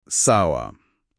Sawa.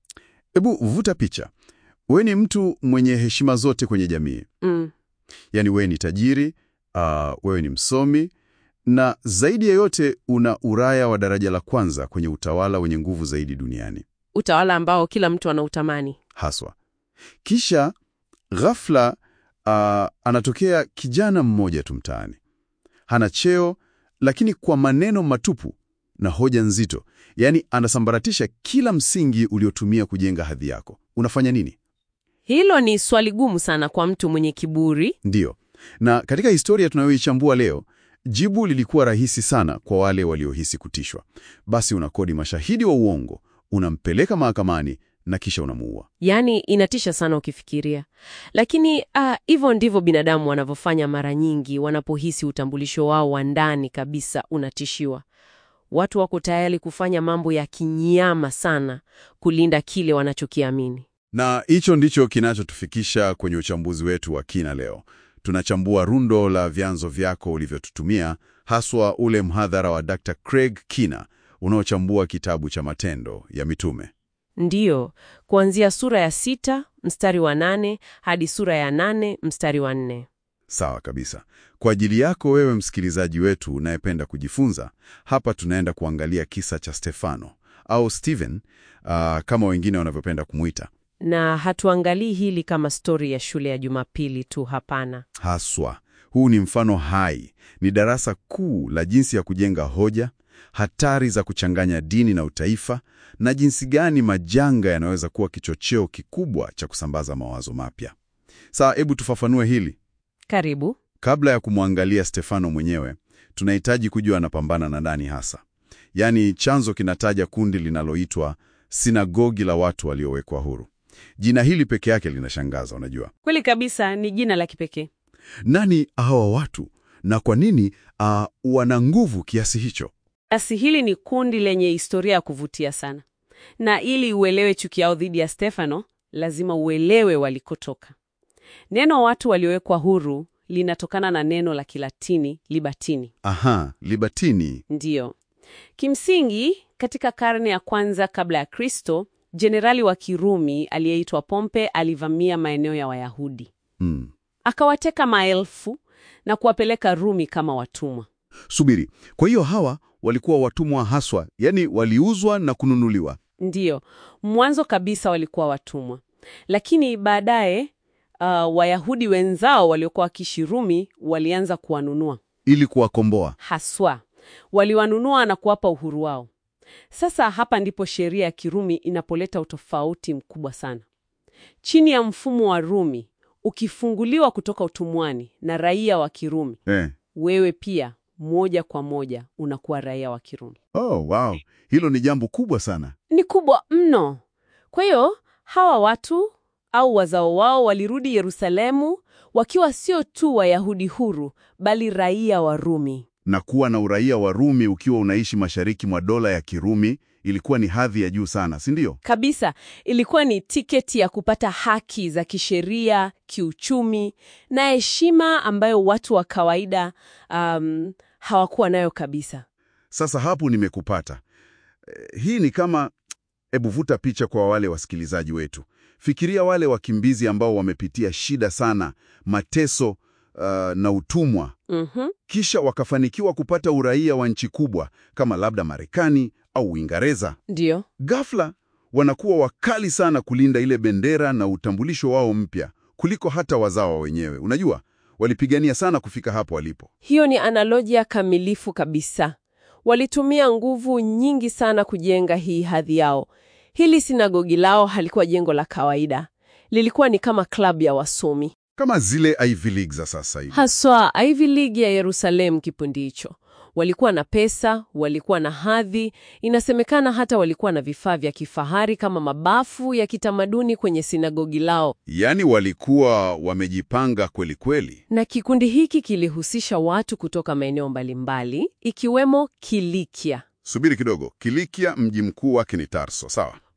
Hebu vuta picha. Wewe ni mtu mwenye heshima zote kwenye jamii. Mm. Yaani wewe ni tajiri, uh, wewe ni msomi na zaidi ya yote una uraya wa daraja la kwanza kwenye utawala wenye nguvu zaidi duniani. Utawala ambao kila mtu anautamani. Haswa. Kisha ghafla uh, anatokea kijana mmoja tu mtaani. Hana cheo lakini kwa maneno matupu na hoja nzito. Yaani anasambaratisha kila msingi uliotumia kujenga hadhi yako. Unafanya nini? Hilo ni swali gumu sana kwa mtu mwenye kiburi. Ndiyo. Na katika historia tunayoichambua leo, jibu lilikuwa rahisi sana kwa wale waliohisi kutishwa. Basi unakodi mashahidi wa uongo, unampeleka mahakamani na kisha unamuua. Yaani inatisha sana ukifikiria, lakini ah, hivyo ndivyo binadamu wanavyofanya mara nyingi wanapohisi utambulisho wao wa ndani kabisa unatishiwa. Watu wako tayari kufanya mambo ya kinyama sana kulinda kile wanachokiamini. Na hicho ndicho kinachotufikisha kwenye uchambuzi wetu wa kina leo. Tunachambua rundo la vyanzo vyako ulivyotutumia, haswa ule mhadhara wa Dr. Craig Kina unaochambua kitabu cha Matendo ya Mitume. Ndiyo, kuanzia sura ya sita mstari wa nane hadi sura ya nane mstari wa nne. Sawa kabisa. Kwa ajili yako wewe msikilizaji wetu unayependa kujifunza, hapa tunaenda kuangalia kisa cha Stefano au Stephen, ah, kama wengine wanavyopenda kumwita. Na hatuangalii hili kama stori ya shule ya Jumapili tu, hapana. Haswa, huu ni mfano hai, ni darasa kuu la jinsi ya kujenga hoja, hatari za kuchanganya dini na utaifa, na jinsi gani majanga yanaweza kuwa kichocheo kikubwa cha kusambaza mawazo mapya. Sasa hebu tufafanue hili. Karibu. Kabla ya kumwangalia Stefano mwenyewe, tunahitaji kujua anapambana na nani hasa. Yaani, chanzo kinataja kundi linaloitwa sinagogi la watu waliowekwa huru. Jina hili peke yake linashangaza, unajua. Kweli kabisa, ni jina la kipekee. Nani hawa watu na kwa nini uh, wana nguvu kiasi hicho? Basi hili ni kundi lenye historia ya kuvutia sana, na ili uelewe chuki yao dhidi ya Stefano, lazima uelewe walikotoka. Neno watu waliowekwa huru linatokana na neno la Kilatini libatini. Aha, libatini. Ndiyo, kimsingi katika karne ya kwanza kabla ya Kristo, jenerali wa Kirumi aliyeitwa Pompe alivamia maeneo ya Wayahudi, Hmm. akawateka maelfu na kuwapeleka Rumi kama watumwa. Subiri, kwa hiyo hawa walikuwa watumwa haswa, yani waliuzwa na kununuliwa. Ndiyo, mwanzo kabisa walikuwa watumwa, lakini baadaye uh, Wayahudi wenzao waliokuwa wakiishi Rumi walianza kuwanunua. ili kuwakomboa. Haswa waliwanunua na kuwapa uhuru wao. Sasa hapa ndipo sheria ya Kirumi inapoleta utofauti mkubwa sana. Chini ya mfumo wa Rumi, ukifunguliwa kutoka utumwani na raia wa Kirumi, Eh. wewe pia moja kwa moja unakuwa raia wa Kirumi. Oh, wow. Hilo ni jambo kubwa sana. Ni kubwa mno. Kwa hiyo hawa watu au wazao wao walirudi Yerusalemu wakiwa sio tu Wayahudi huru, bali raia wa Rumi. Na kuwa na uraia wa Rumi ukiwa unaishi mashariki mwa dola ya Kirumi ilikuwa ni hadhi ya juu sana, si ndio? Kabisa, ilikuwa ni tiketi ya kupata haki za kisheria, kiuchumi na heshima ambayo watu wa kawaida um, hawakuwa nayo kabisa. Sasa hapo nimekupata. Eh, hii ni kama, hebu vuta picha kwa wale wasikilizaji wetu. Fikiria wale wakimbizi ambao wamepitia shida sana, mateso uh, na utumwa, Mhm. kisha wakafanikiwa kupata uraia wa nchi kubwa kama labda Marekani au Uingereza. Ndiyo, Ghafla wanakuwa wakali sana kulinda ile bendera na utambulisho wao mpya kuliko hata wazawa wenyewe. Unajua, walipigania sana kufika hapo walipo. hiyo ni analojia kamilifu kabisa. Walitumia nguvu nyingi sana kujenga hii hadhi yao. Hili sinagogi lao halikuwa jengo la kawaida, lilikuwa ni kama klabu ya wasomi, Kama zile Ivy League za sasa hivi. haswa Ivy League ya Yerusalemu. Kipindi hicho walikuwa na pesa, walikuwa na hadhi. Inasemekana hata walikuwa na vifaa vya kifahari kama mabafu ya kitamaduni kwenye sinagogi lao. Yaani walikuwa wamejipanga kweli kweli. Na kikundi hiki kilihusisha watu kutoka maeneo mbalimbali ikiwemo Kilikia. Subiri kidogo, Kilikia mji mkuu wake ni Tarso, sawa?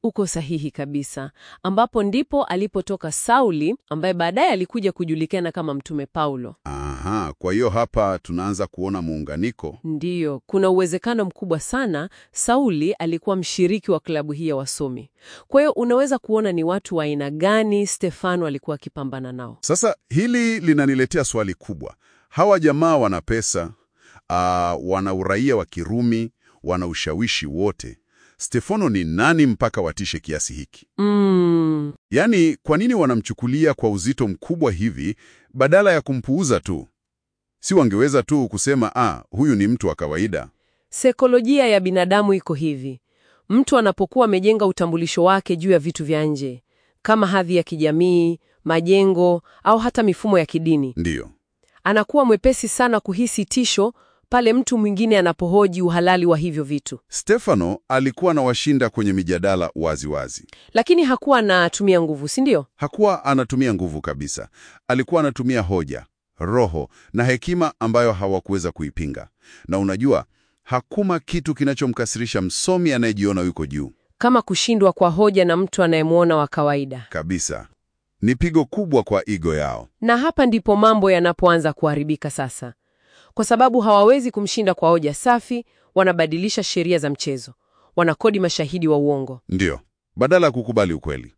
Uko sahihi kabisa, ambapo ndipo alipotoka Sauli ambaye baadaye alikuja kujulikana kama Mtume Paulo. Aha, kwa hiyo hapa tunaanza kuona muunganiko. Ndiyo, kuna uwezekano mkubwa sana Sauli alikuwa mshiriki wa klabu hii ya wasomi. Kwa hiyo unaweza kuona ni watu wa aina gani Stefano alikuwa akipambana nao. Sasa hili linaniletea swali kubwa. Hawa jamaa wana pesa, ah, wana uraia wa Kirumi, wana ushawishi wote. Stefano ni nani mpaka watishe kiasi hiki? Mm, Yaani, kwa nini wanamchukulia kwa uzito mkubwa hivi badala ya kumpuuza tu? Si wangeweza tu kusema ah, huyu ni mtu wa kawaida? Saikolojia ya binadamu iko hivi. Mtu anapokuwa amejenga utambulisho wake juu ya vitu vya nje kama hadhi ya kijamii, majengo au hata mifumo ya kidini, Ndiyo, anakuwa mwepesi sana kuhisi tisho pale mtu mwingine anapohoji uhalali wa hivyo vitu. Stefano alikuwa anawashinda kwenye mijadala waziwazi wazi. Lakini hakuwa anatumia nguvu, si ndio? Hakuwa anatumia nguvu kabisa. Alikuwa anatumia hoja, roho na hekima ambayo hawakuweza kuipinga. Na unajua, hakuna kitu kinachomkasirisha msomi anayejiona yuko juu Kama kushindwa kwa hoja na mtu anayemwona wa kawaida. kabisa. Ni pigo kubwa kwa ego yao. Na hapa ndipo mambo yanapoanza kuharibika sasa, kwa sababu hawawezi kumshinda kwa hoja safi. Wanabadilisha sheria za mchezo, wanakodi mashahidi wa uongo. Ndiyo, badala ya kukubali ukweli.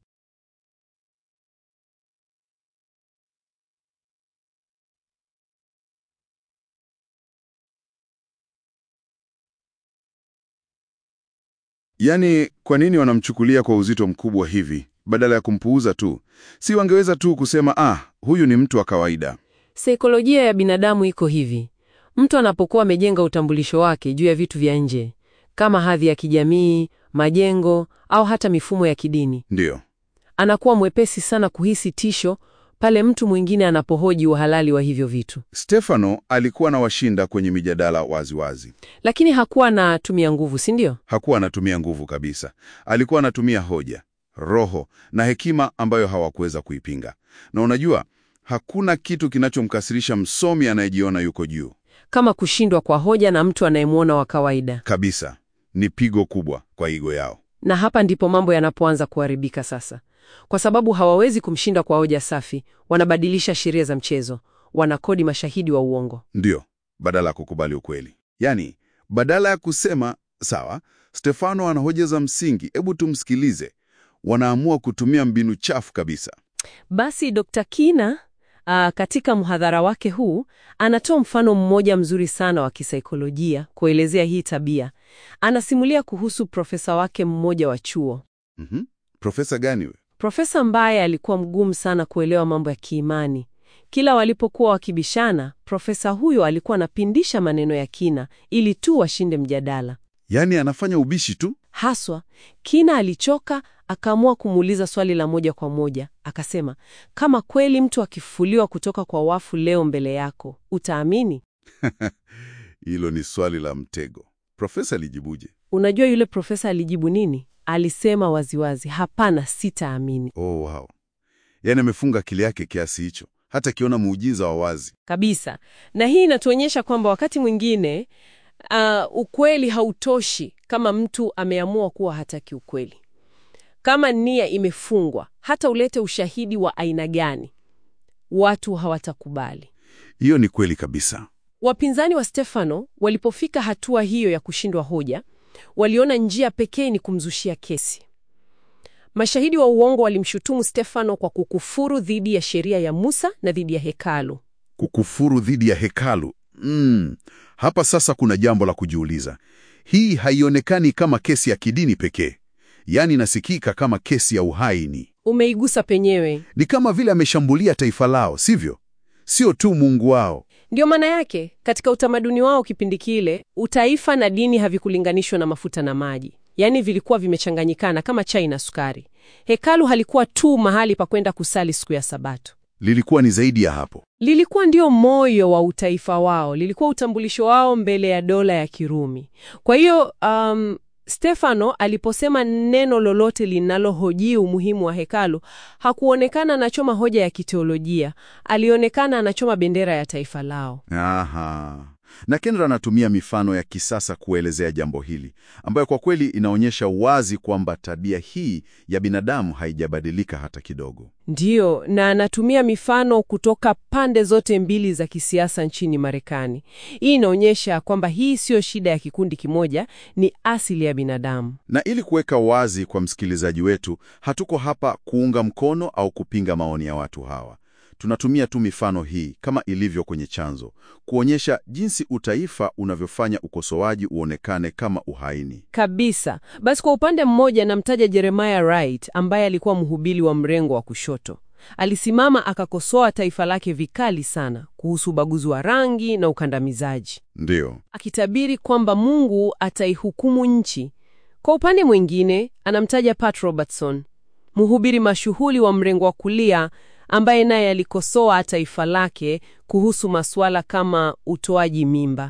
Yaani, kwa nini wanamchukulia kwa uzito mkubwa hivi badala ya kumpuuza tu? Si wangeweza tu kusema ah, huyu ni mtu wa kawaida. Saikolojia ya binadamu iko hivi: mtu anapokuwa amejenga utambulisho wake juu ya vitu vya nje kama hadhi ya kijamii, majengo au hata mifumo ya kidini, Ndiyo, anakuwa mwepesi sana kuhisi tisho pale mtu mwingine anapohoji uhalali wa hivyo vitu. Stefano alikuwa anawashinda kwenye mijadala waziwazi. Lakini hakuwa anatumia nguvu, si ndio? Hakuwa anatumia nguvu kabisa. Alikuwa anatumia hoja, roho na hekima ambayo hawakuweza kuipinga. Na unajua, hakuna kitu kinachomkasirisha msomi anayejiona yuko juu Kama kushindwa kwa hoja na mtu anayemwona wa kawaida. kabisa. Ni pigo kubwa kwa ego yao. Na hapa ndipo mambo yanapoanza kuharibika sasa, kwa sababu hawawezi kumshinda kwa hoja safi. Wanabadilisha sheria za mchezo, wanakodi mashahidi wa uongo. Ndiyo, badala ya kukubali ukweli. Yaani, badala ya kusema sawa, Stefano ana hoja za msingi, hebu tumsikilize, wanaamua kutumia mbinu chafu kabisa. Basi Dr. Kina aa, katika mhadhara wake huu anatoa mfano mmoja mzuri sana wa kisaikolojia kuelezea hii tabia. Anasimulia kuhusu profesa wake mmoja wa chuo, Mhm. Profesa gani we? profesa ambaye alikuwa mgumu sana kuelewa mambo ya kiimani. Kila walipokuwa wakibishana, profesa huyo alikuwa anapindisha maneno ya Kina ili tu washinde mjadala. Yaani anafanya ubishi tu. Haswa, Kina alichoka, akaamua kumuuliza swali la moja kwa moja. Akasema, kama kweli mtu akifufuliwa kutoka kwa wafu leo mbele yako, utaamini? Hilo ni swali la mtego. Profesa alijibuje? Unajua yule profesa alijibu nini? Alisema waziwazi, hapana, sitaamini Oh, wow. Yaani amefunga akili yake kiasi hicho, hata akiona muujiza wa wazi. kabisa. Na hii inatuonyesha kwamba wakati mwingine uh, ukweli hautoshi kama mtu ameamua kuwa hataki ukweli. Kama nia imefungwa, hata ulete ushahidi wa aina gani, watu hawatakubali. Hiyo ni kweli kabisa. Wapinzani wa Stefano walipofika hatua hiyo ya kushindwa hoja, waliona njia pekee ni kumzushia kesi. Mashahidi wa uongo walimshutumu Stefano kwa kukufuru dhidi ya sheria ya Musa na dhidi ya hekalu. Kukufuru dhidi ya hekalu. Mm. Hapa sasa kuna jambo la kujiuliza. Hii haionekani kama kesi ya kidini pekee, yaani inasikika kama kesi ya uhaini. Umeigusa penyewe. Ni kama vile ameshambulia taifa lao, sivyo? Sio tu Mungu wao. Ndiyo maana yake, katika utamaduni wao kipindi kile, utaifa na dini havikulinganishwa na mafuta na maji, yaani vilikuwa vimechanganyikana kama chai na sukari. Hekalu halikuwa tu mahali pa kwenda kusali siku ya Sabato. Lilikuwa ni zaidi ya hapo. lilikuwa ndio moyo wa utaifa wao, lilikuwa utambulisho wao mbele ya dola ya Kirumi. Kwa hiyo um, Stefano aliposema neno lolote linalohoji umuhimu wa hekalu, hakuonekana anachoma hoja ya kiteolojia, alionekana anachoma bendera ya taifa lao. Aha. Na Kendra anatumia mifano ya kisasa kuelezea jambo hili, ambayo kwa kweli inaonyesha wazi kwamba tabia hii ya binadamu haijabadilika hata kidogo. Ndiyo, na anatumia mifano kutoka pande zote mbili za kisiasa nchini Marekani. Hii inaonyesha kwamba hii siyo shida ya kikundi kimoja, ni asili ya binadamu. Na ili kuweka wazi kwa msikilizaji wetu, hatuko hapa kuunga mkono au kupinga maoni ya watu hawa. Tunatumia tu mifano hii kama ilivyo kwenye chanzo, kuonyesha jinsi utaifa unavyofanya ukosoaji uonekane kama uhaini. Kabisa. Basi kwa upande mmoja namtaja Jeremiah Wright ambaye alikuwa mhubiri wa mrengo wa kushoto. Alisimama akakosoa taifa lake vikali sana kuhusu ubaguzi wa rangi na ukandamizaji, Ndiyo, akitabiri kwamba Mungu ataihukumu nchi. Kwa upande mwingine, anamtaja Pat Robertson, mhubiri mashuhuri wa mrengo wa kulia ambaye naye alikosoa taifa lake kuhusu masuala kama utoaji mimba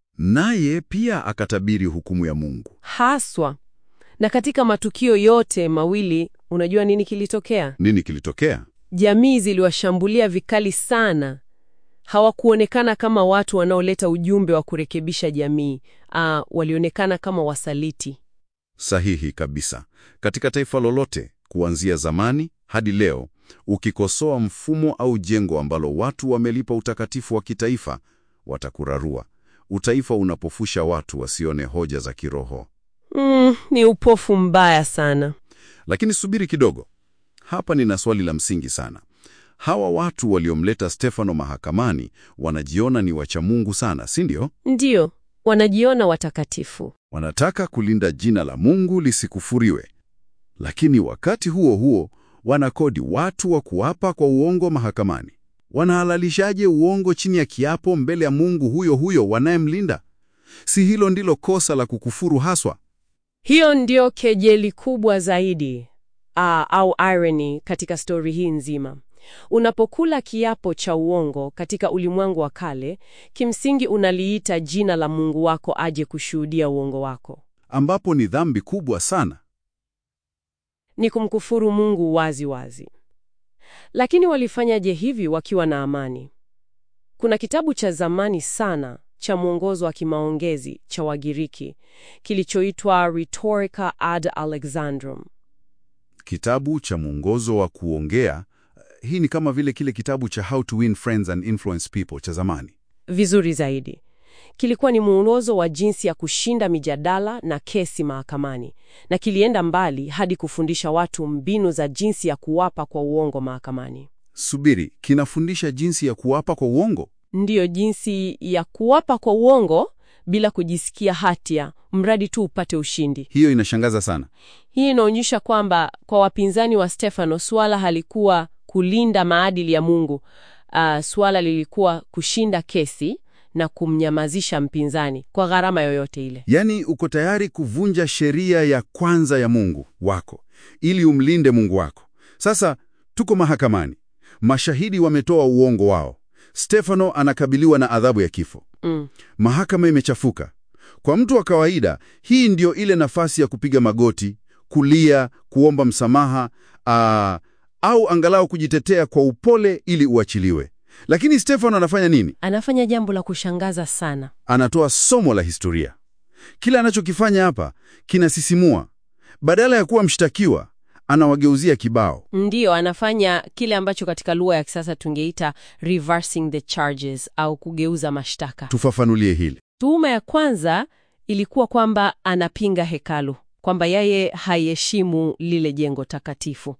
naye pia akatabiri hukumu ya Mungu. haswa. Na katika matukio yote mawili, unajua nini kilitokea? Nini kilitokea? Jamii ziliwashambulia vikali sana. Hawakuonekana kama watu wanaoleta ujumbe wa kurekebisha jamii. Ah, walionekana kama wasaliti. Sahihi kabisa. Katika taifa lolote, kuanzia zamani hadi leo, ukikosoa mfumo au jengo ambalo watu wamelipa utakatifu wa kitaifa, watakurarua. Utaifa unapofusha watu wasione hoja za kiroho. Mm, ni upofu mbaya sana. Lakini subiri kidogo, hapa nina swali la msingi sana. Hawa watu waliomleta Stefano mahakamani wanajiona ni wacha Mungu sana, si ndio? Ndiyo, wanajiona watakatifu. Wanataka kulinda jina la Mungu lisikufuriwe, lakini wakati huo huo wanakodi watu wa kuapa kwa uongo mahakamani. Wanahalalishaje uongo chini ya kiapo mbele ya Mungu huyo huyo wanayemlinda? Si hilo ndilo kosa la kukufuru haswa? Hiyo ndio kejeli kubwa zaidi ah, au irony katika stori hii nzima. Unapokula kiapo cha uongo katika ulimwengu wa kale, kimsingi unaliita jina la Mungu wako aje kushuhudia uongo wako. Ambapo ni dhambi kubwa sana. Ni kumkufuru Mungu wazi wazi. Lakini walifanyaje hivi wakiwa na amani? Kuna kitabu cha zamani sana cha mwongozo wa kimaongezi cha Wagiriki kilichoitwa Rhetorica ad Alexandrum. Kitabu cha mwongozo wa kuongea. Hii ni kama vile kile kitabu cha How to Win Friends and Influence People cha zamani. Vizuri zaidi, kilikuwa ni mwongozo wa jinsi ya kushinda mijadala na kesi mahakamani, na kilienda mbali hadi kufundisha watu mbinu za jinsi ya kuwapa kwa uongo mahakamani. Subiri, kinafundisha jinsi ya kuapa kwa uongo? Ndiyo, jinsi ya kuwapa kwa uongo bila kujisikia hatia, mradi tu upate ushindi. Hiyo inashangaza sana. Hii inaonyesha kwamba kwa wapinzani wa Stefano suala halikuwa kulinda maadili ya Mungu. Uh, suala lilikuwa kushinda kesi na kumnyamazisha mpinzani kwa gharama yoyote ile. Yaani uko tayari kuvunja sheria ya kwanza ya Mungu wako ili umlinde Mungu wako. Sasa tuko mahakamani, mashahidi wametoa uongo wao. Stefano anakabiliwa na adhabu ya kifo. Mm. Mahakama imechafuka. Kwa mtu wa kawaida, hii ndio ile nafasi ya kupiga magoti, kulia, kuomba msamaha, aa, au angalau kujitetea kwa upole ili uachiliwe. Lakini Stefano anafanya nini? Anafanya jambo la kushangaza sana. Anatoa somo la historia. Kila anachokifanya hapa kinasisimua. Badala ya kuwa mshtakiwa, anawageuzia kibao. Ndiyo, anafanya kile ambacho katika lugha ya kisasa tungeita reversing the charges au kugeuza mashtaka. Tufafanulie hili. Tuhuma ya kwanza ilikuwa kwamba anapinga hekalu, kwamba yeye haiheshimu lile jengo takatifu.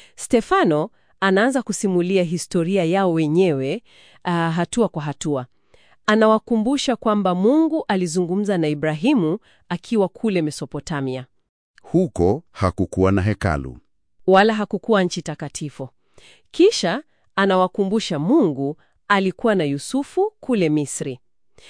Stefano anaanza kusimulia historia yao wenyewe uh, hatua kwa hatua. Anawakumbusha kwamba Mungu alizungumza na Ibrahimu akiwa kule Mesopotamia, Huko hakukuwa na hekalu. wala hakukuwa nchi takatifu. Kisha anawakumbusha Mungu alikuwa na Yusufu kule Misri.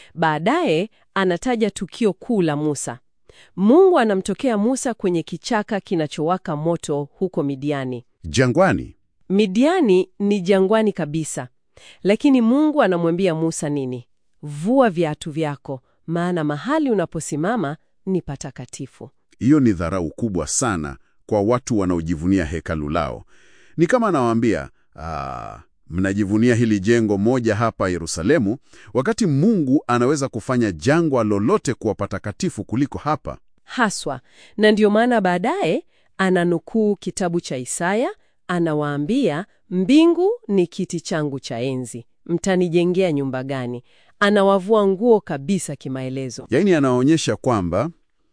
Baadaye anataja tukio kuu la Musa. Mungu anamtokea Musa kwenye kichaka kinachowaka moto huko Midiani. Jangwani. Midiani ni jangwani kabisa, lakini Mungu anamwambia Musa nini? Vua viatu vyako, maana mahali unaposimama ni patakatifu. Hiyo ni dharau kubwa sana kwa watu wanaojivunia hekalu lao. Ni kama anawaambia, "Ah, mnajivunia hili jengo moja hapa Yerusalemu, wakati Mungu anaweza kufanya jangwa lolote kuwa patakatifu kuliko hapa. Haswa, na ndiyo maana baadaye ananukuu kitabu cha Isaya, anawaambia mbingu ni kiti changu cha enzi, mtanijengea nyumba gani? Anawavua nguo kabisa kimaelezo. Yaani anaonyesha kwamba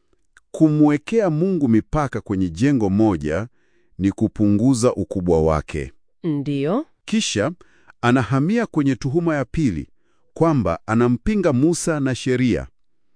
kumwekea Mungu mipaka kwenye jengo moja ni kupunguza ukubwa wake. Ndiyo, Kisha anahamia kwenye tuhuma ya pili kwamba anampinga Musa na sheria.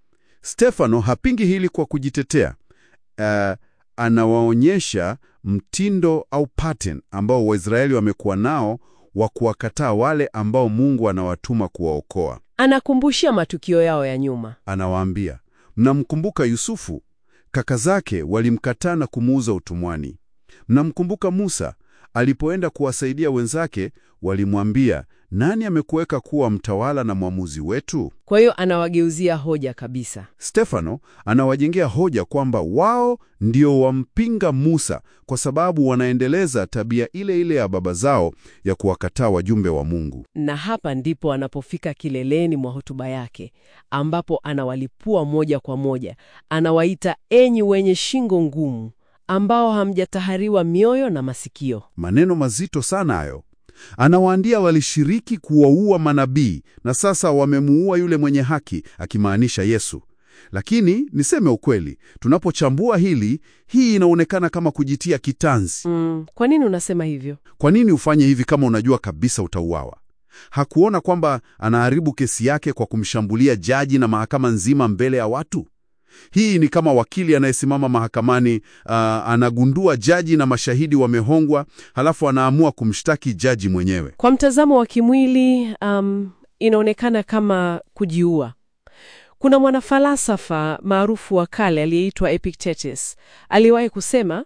Stefano hapingi hili kwa kujitetea. Uh, anawaonyesha mtindo au pattern ambao Waisraeli wamekuwa nao wa kuwakataa wale ambao Mungu anawatuma kuwaokoa. anakumbushia matukio yao ya nyuma. Anawaambia, mnamkumbuka Yusufu? Kaka zake walimkataa na kumuuza utumwani. Mnamkumbuka Musa alipoenda kuwasaidia wenzake, walimwambia, nani amekuweka kuwa mtawala na mwamuzi wetu? Kwa hiyo anawageuzia hoja kabisa. Stefano anawajengea hoja kwamba wao ndio wampinga Musa kwa sababu wanaendeleza tabia ile ile ya baba zao ya kuwakataa wajumbe wa Mungu. Na hapa ndipo anapofika kileleni mwa hotuba yake, ambapo anawalipua moja kwa moja. Anawaita enyi wenye shingo ngumu, ambao hamjatahariwa mioyo na masikio. Maneno mazito sana hayo. Anawaandia walishiriki kuwaua manabii na sasa wamemuua yule mwenye haki, akimaanisha Yesu. Lakini niseme ukweli, tunapochambua hili, hii inaonekana kama kujitia kitanzi. Mm, kwa nini unasema hivyo? Kwa nini ufanye hivi kama unajua kabisa utauawa? Hakuona kwamba anaharibu kesi yake kwa kumshambulia jaji na mahakama nzima mbele ya watu? Hii ni kama wakili anayesimama mahakamani, uh, anagundua jaji na mashahidi wamehongwa, halafu anaamua kumshtaki jaji mwenyewe. Kwa mtazamo wa kimwili, um, inaonekana kama kujiua. Kuna mwanafalsafa maarufu wa kale aliyeitwa Epictetus aliwahi kusema,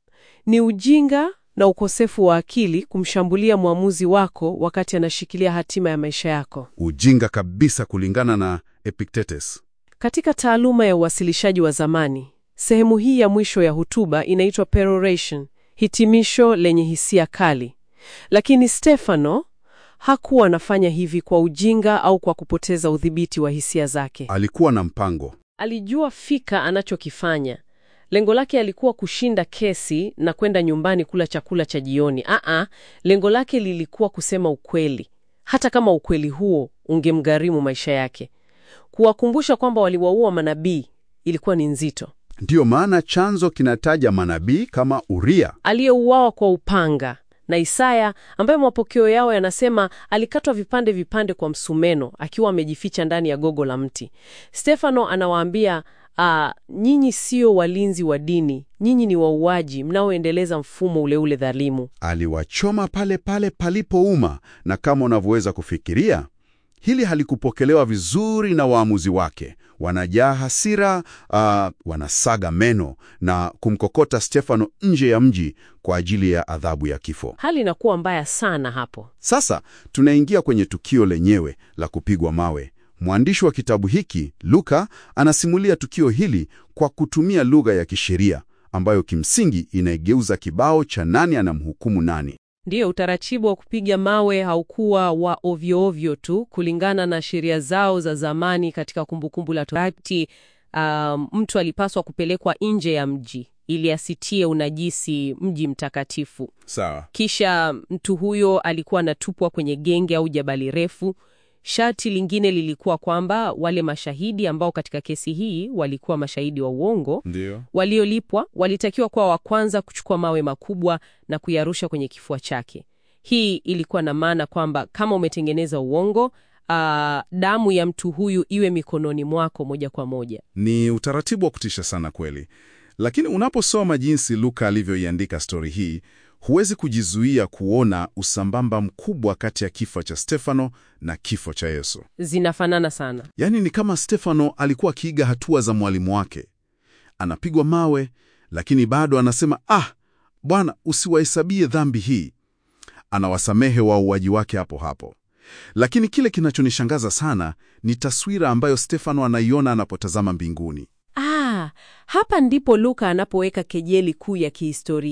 ni ujinga na ukosefu wa akili kumshambulia mwamuzi wako wakati anashikilia hatima ya maisha yako. Ujinga kabisa, kulingana na Epictetus. Katika taaluma ya uwasilishaji wa zamani, sehemu hii ya mwisho ya hotuba inaitwa peroration, hitimisho lenye hisia kali. Lakini Stefano hakuwa anafanya hivi kwa ujinga au kwa kupoteza udhibiti wa hisia zake. Alikuwa na mpango. Alijua fika anachokifanya. Lengo lake alikuwa kushinda kesi na kwenda nyumbani kula chakula cha jioni. Aa, lengo lake lilikuwa kusema ukweli, hata kama ukweli huo ungemgharimu maisha yake. Kuwakumbusha kwamba waliwaua manabii ilikuwa ni nzito. Ndiyo maana chanzo kinataja manabii kama Uria. Aliyeuawa kwa upanga na Isaya ambaye mapokeo yao yanasema alikatwa vipande vipande kwa msumeno akiwa amejificha ndani ya gogo la mti. Stefano anawaambia uh, nyinyi sio walinzi wa dini, nyinyi ni wauaji mnaoendeleza mfumo ule ule dhalimu. Aliwachoma pale pale palipouma, na kama unavyoweza kufikiria, hili halikupokelewa vizuri na waamuzi wake. Wanajaa hasira, uh, wanasaga meno na kumkokota Stefano nje ya mji kwa ajili ya adhabu ya kifo. Hali inakuwa mbaya sana hapo. Sasa tunaingia kwenye tukio lenyewe la kupigwa mawe. Mwandishi wa kitabu hiki Luka anasimulia tukio hili kwa kutumia lugha ya kisheria ambayo kimsingi inaigeuza kibao cha nani anamhukumu nani. Ndiyo, utaratibu wa kupiga mawe haukuwa wa ovyo ovyo tu. Kulingana na sheria zao za zamani katika Kumbukumbu la Torati, um, mtu alipaswa kupelekwa nje ya mji ili asitie unajisi mji mtakatifu. Sawa. Kisha mtu huyo alikuwa anatupwa kwenye genge au jabali refu. Sharti lingine lilikuwa kwamba wale mashahidi ambao katika kesi hii walikuwa mashahidi wa uongo Ndio. waliolipwa walitakiwa kuwa wa kwanza kuchukua mawe makubwa na kuyarusha kwenye kifua chake. Hii ilikuwa na maana kwamba kama umetengeneza uongo, aa, damu ya mtu huyu iwe mikononi mwako moja kwa moja. Ni utaratibu wa kutisha sana kweli, lakini unaposoma jinsi Luka alivyoiandika stori hii, huwezi kujizuia kuona usambamba mkubwa kati ya kifo cha Stefano na kifo cha Yesu. Zinafanana sana. Yaani ni kama Stefano alikuwa akiiga hatua za mwalimu wake. Anapigwa mawe, lakini bado anasema ah, Bwana usiwahesabie dhambi hii. Anawasamehe wauaji wake hapo hapo. Lakini kile kinachonishangaza sana ni taswira ambayo Stefano anaiona anapotazama mbinguni. Ah, hapa ndipo Luka anapoweka kejeli kuu ya kihistoria.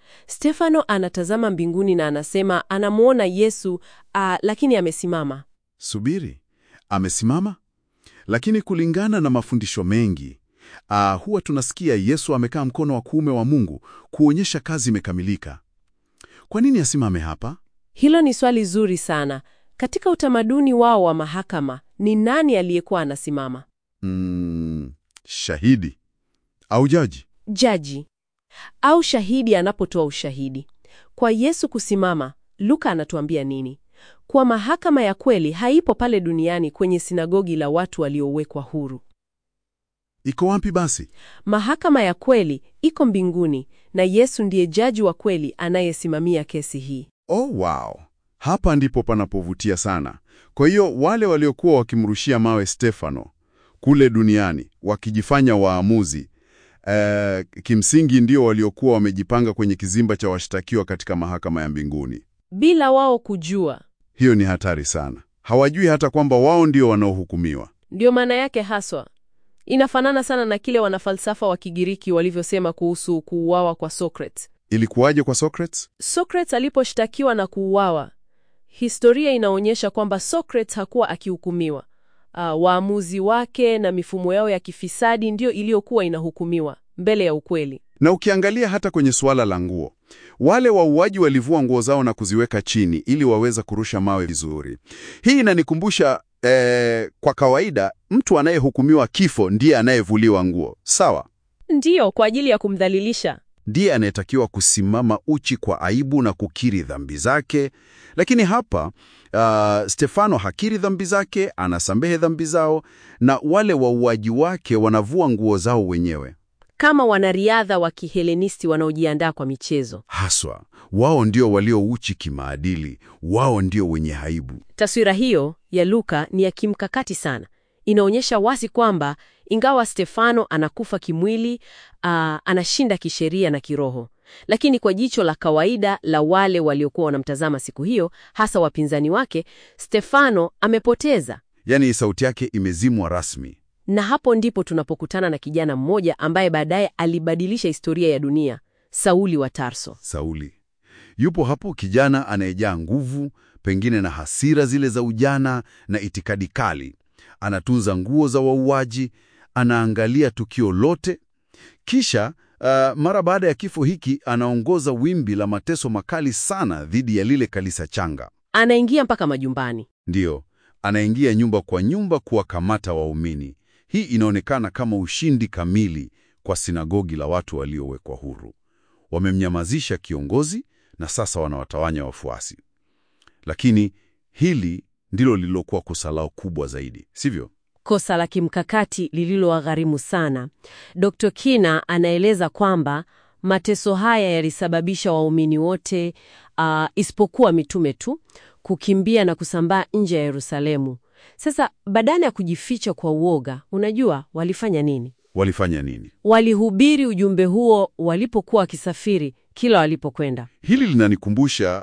Stefano anatazama mbinguni na anasema anamwona Yesu ah, lakini amesimama. Subiri, amesimama? Lakini kulingana na mafundisho mengi ah, huwa tunasikia Yesu amekaa mkono wa kuume wa Mungu kuonyesha kazi imekamilika. Kwa nini asimame hapa? Hilo ni swali zuri sana. Katika utamaduni wao wa mahakama, ni nani aliyekuwa anasimama? Mm, shahidi au jaji? Jaji au shahidi anapotoa ushahidi. Kwa Yesu kusimama, Luka anatuambia nini? Kwa mahakama ya kweli haipo pale duniani kwenye sinagogi la watu waliowekwa huru. Iko wapi basi? Mahakama ya kweli iko mbinguni na Yesu ndiye jaji wa kweli anayesimamia kesi hii. Oh, wow. Hapa ndipo panapovutia sana. Kwa hiyo wale waliokuwa wakimrushia mawe Stefano kule duniani wakijifanya waamuzi eh, kimsingi ndio waliokuwa wamejipanga kwenye kizimba cha washtakiwa katika mahakama ya mbinguni. Bila wao kujua. Hiyo ni hatari sana. Hawajui hata kwamba wao ndio wanaohukumiwa. Ndiyo maana yake haswa. Inafanana sana na kile wanafalsafa wa Kigiriki walivyosema kuhusu kuuawa kwa Socrates. Ilikuwaje kwa Socrates? Socrates aliposhtakiwa na kuuawa, historia inaonyesha kwamba Socrates hakuwa akihukumiwa. Uh, waamuzi wake na mifumo yao ya kifisadi ndiyo iliyokuwa inahukumiwa mbele ya ukweli. Na ukiangalia hata kwenye suala la nguo, wale wauaji walivua nguo zao na kuziweka chini ili waweza kurusha mawe vizuri. Hii inanikumbusha eh, kwa kawaida mtu anayehukumiwa kifo ndiye anayevuliwa nguo, sawa? Ndiyo, kwa ajili ya kumdhalilisha. Ndiye anayetakiwa kusimama uchi kwa aibu na kukiri dhambi zake. Lakini hapa uh, Stefano hakiri dhambi zake, anasamehe dhambi zao, na wale wauaji wake wanavua nguo zao wenyewe. Kama wanariadha wa Kihelenisti wanaojiandaa kwa michezo. Haswa wao ndio walio uchi kimaadili, wao ndio wenye aibu. Taswira hiyo ya Luka ni ya kimkakati sana. Inaonyesha wazi kwamba ingawa Stefano anakufa kimwili, aa, anashinda kisheria na kiroho. Lakini kwa jicho la kawaida la wale waliokuwa wanamtazama siku hiyo, hasa wapinzani wake, Stefano amepoteza. Yaani sauti yake imezimwa rasmi. Na hapo ndipo tunapokutana na kijana mmoja ambaye baadaye alibadilisha historia ya dunia, Sauli wa Tarso. Sauli yupo hapo, kijana anayejaa nguvu, pengine na hasira zile za ujana na itikadi kali. Anatunza nguo za wauaji, anaangalia tukio lote, kisha uh, mara baada ya kifo hiki anaongoza wimbi la mateso makali sana dhidi ya lile kanisa changa. Anaingia mpaka majumbani. Ndiyo, anaingia nyumba kwa nyumba kuwakamata waumini. Hii inaonekana kama ushindi kamili kwa sinagogi la watu waliowekwa huru. Wamemnyamazisha kiongozi na sasa wanawatawanya wafuasi. Lakini hili ndilo lililokuwa kosa lao kubwa zaidi, sivyo? Kosa la kimkakati lililowagharimu sana. Dr. Kina anaeleza kwamba mateso haya yalisababisha waumini wote uh, isipokuwa mitume tu kukimbia na kusambaa nje ya Yerusalemu. Sasa badala ya kujificha kwa uoga, unajua walifanya nini? Walifanya nini? Walihubiri ujumbe huo walipokuwa wakisafiri, kila walipokwenda. Hili linanikumbusha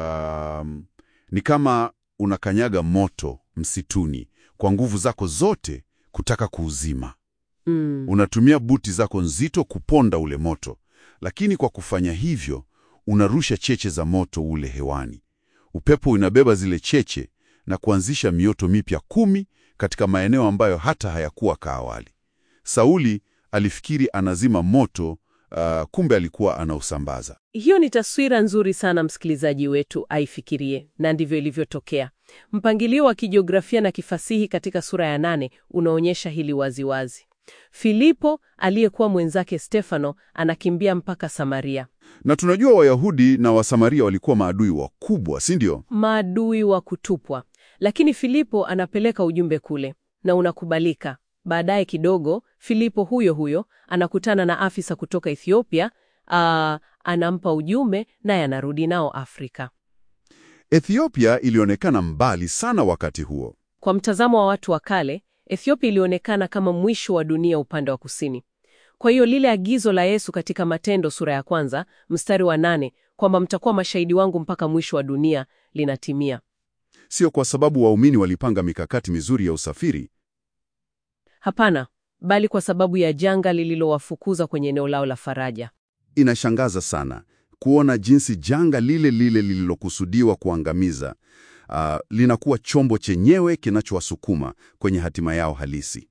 um, ni kama unakanyaga moto msituni kwa nguvu zako zote kutaka kuuzima. Mm. Unatumia buti zako nzito kuponda ule moto, lakini kwa kufanya hivyo unarusha cheche za moto ule hewani. Upepo unabeba zile cheche na kuanzisha mioto mipya kumi katika maeneo ambayo hata hayakuwa ka awali. Sauli alifikiri anazima moto, uh, kumbe alikuwa anausambaza. Hiyo ni taswira nzuri sana msikilizaji wetu aifikirie, na ndivyo ilivyotokea. Mpangilio wa kijiografia na kifasihi katika sura ya nane unaonyesha hili waziwazi. Filipo aliyekuwa mwenzake Stefano anakimbia mpaka Samaria. Na tunajua Wayahudi na Wasamaria walikuwa maadui wakubwa, si ndio? Maadui wa kutupwa. Lakini Filipo anapeleka ujumbe kule na unakubalika. Baadaye kidogo, Filipo huyo huyo anakutana na afisa kutoka Ethiopia, aa, anampa ujumbe naye anarudi nao Afrika. Ethiopia ilionekana mbali sana wakati huo. Kwa mtazamo wa watu wa kale, Ethiopia ilionekana kama mwisho wa dunia upande wa kusini. Kwa hiyo lile agizo la Yesu katika Matendo sura ya kwanza mstari wa nane kwamba mtakuwa mashahidi wangu mpaka mwisho wa dunia linatimia. Sio kwa sababu waumini walipanga mikakati mizuri ya usafiri. Hapana, bali kwa sababu ya janga lililowafukuza kwenye eneo lao la faraja. Inashangaza sana kuona jinsi janga lile lile lililokusudiwa kuangamiza ah, linakuwa chombo chenyewe kinachowasukuma kwenye hatima yao halisi.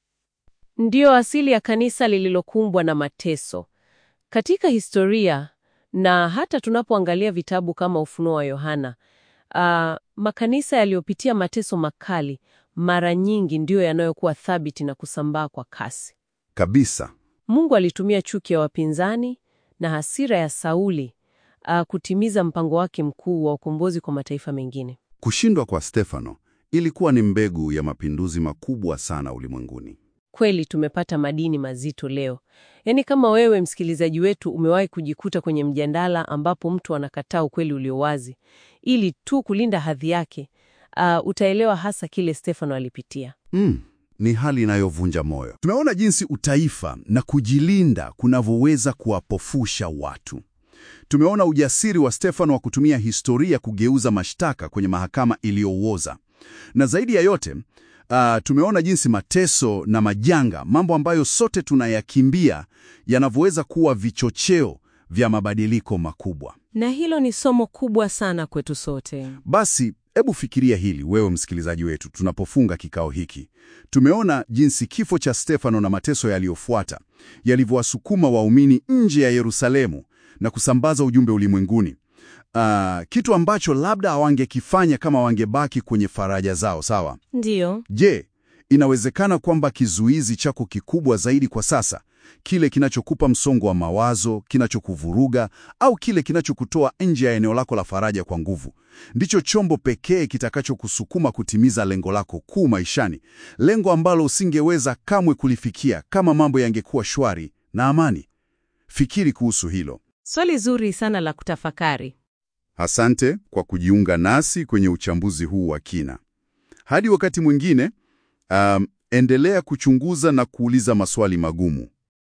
Ndiyo asili ya kanisa lililokumbwa na mateso. Katika historia na hata tunapoangalia vitabu kama Ufunuo wa Yohana, ah, makanisa yaliyopitia mateso makali mara nyingi ndiyo yanayokuwa thabiti na kusambaa kwa kasi. Kabisa. Mungu alitumia chuki ya wapinzani na hasira ya Sauli ah, kutimiza mpango wake mkuu wa ukombozi kwa mataifa mengine. Kushindwa kwa Stefano ilikuwa ni mbegu ya mapinduzi makubwa sana ulimwenguni. Kweli tumepata madini mazito leo. Yaani, kama wewe msikilizaji wetu umewahi kujikuta kwenye mjadala ambapo mtu anakataa ukweli ulio wazi ili tu kulinda hadhi yake, ah, utaelewa hasa kile Stefano alipitia. Mm, ni hali inayovunja moyo. Tumeona jinsi utaifa na kujilinda kunavyoweza kuwapofusha watu. Tumeona ujasiri wa Stefano wa kutumia historia kugeuza mashtaka kwenye mahakama iliyooza, na zaidi ya yote ah, tumeona jinsi mateso na majanga, mambo ambayo sote tunayakimbia, yanavyoweza kuwa vichocheo vya mabadiliko makubwa. Na hilo ni somo kubwa sana kwetu sote. Basi hebu fikiria hili wewe msikilizaji wetu, tunapofunga kikao hiki. Tumeona jinsi kifo cha Stefano na mateso yaliyofuata yalivyowasukuma waumini nje ya Yerusalemu na kusambaza ujumbe ulimwenguni. Ah, kitu ambacho labda hawangekifanya kama wangebaki kwenye faraja zao, sawa? Ndiyo. Je, inawezekana kwamba kizuizi chako kikubwa zaidi kwa sasa, kile kinachokupa msongo wa mawazo, kinachokuvuruga au kile kinachokutoa nje ya eneo lako la faraja kwa nguvu, ndicho chombo pekee kitakachokusukuma kutimiza lengo lako kuu maishani, lengo ambalo usingeweza kamwe kulifikia kama mambo yangekuwa shwari na amani? Fikiri kuhusu hilo. Swali zuri sana la kutafakari. Asante kwa kujiunga nasi kwenye uchambuzi huu wa kina. Hadi wakati mwingine, um, endelea kuchunguza na kuuliza maswali magumu.